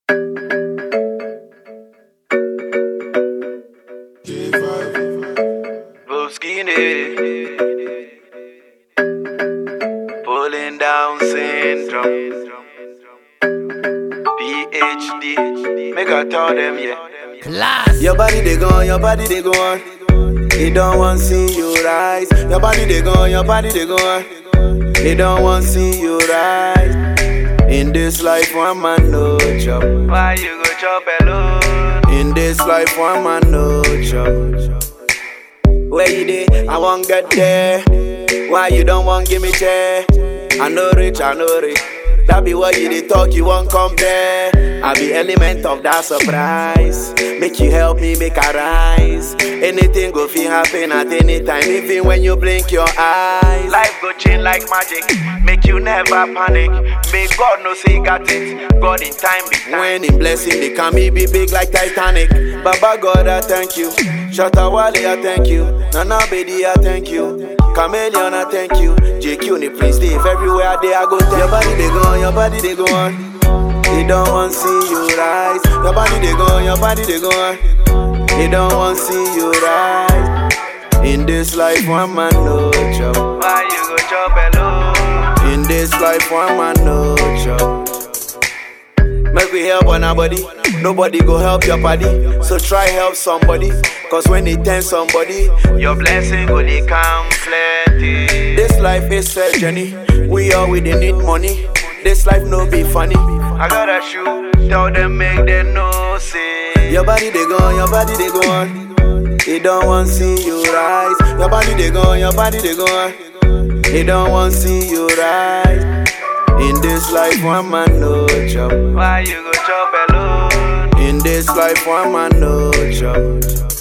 Skinny. Pulling down syndrome. PhD. Make I tell them, yeah. Class. Your body they gone, your body they gone. They don't want see you rise. Your body they gone, your body they gone. They don't want see you rise. In this life, one man no job. Why you go chop alone? In this life, one man no job. Where you dey? I won't get there. Why you don't want give me chair? I know rich, I know rich. That be what you dey talk, you won't compare. I be element of that surprise. Make you help me make I rise. Anything go feel happen at any time, even when you blink your eyes. Life go change like magic. Make you never panic. Make God know say you got it. God in time be time. When in blessing they come, me be big like Titanic. Baba God, I thank you. Shatta Wali, I thank you. Nana Bedi, I thank you. Chameleon, I thank you. JQ, the Prince Dave, everywhere they I go. Tell your body they go on, your body they go on. They don't want see you rise. Your body they go on, your body they go on. They don't want see you rise. In this life, one man no job. Why you go chop alone? In this life, one man no job. Make we help on our body. Nobody go help your body. So try help somebody. Cause when they tend somebody, Your blessing go dey come plenty. this life is fair journey. We all we dey need money. This life no be funny. I got a shoe. Tell them make them know say. Your body they go on, your body they go on. They don't want see you rise. Your body they go on, your body they go on. They don't want see you rise. In this life, one man no job. Why you go chop alone? In this life, one man no job.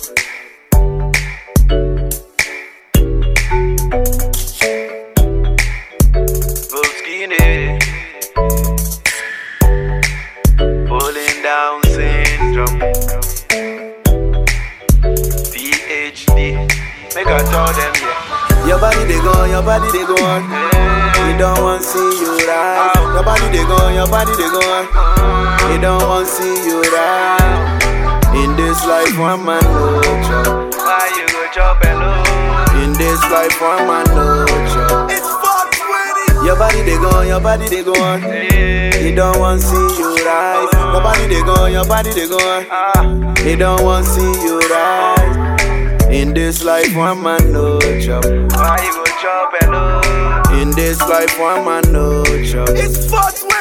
Go skinny. Pulling down syndrome. PhD. Make I tell them, yeah. Your body they go on, your body they go on. We don't want see you rise. Your body they go on, your body they go on. They don't want see you rise. In this life, one man no job. Why you go chop alone? In this life, one man no job. It's 420. Your body they go on, your body they go on. Yeah. They don't want see you rise. Your body they go on, your body they go on. Ah. They don't want see you rise. In this life, one man no job. Why you go chop alone? In this life, one man no job. It's 420.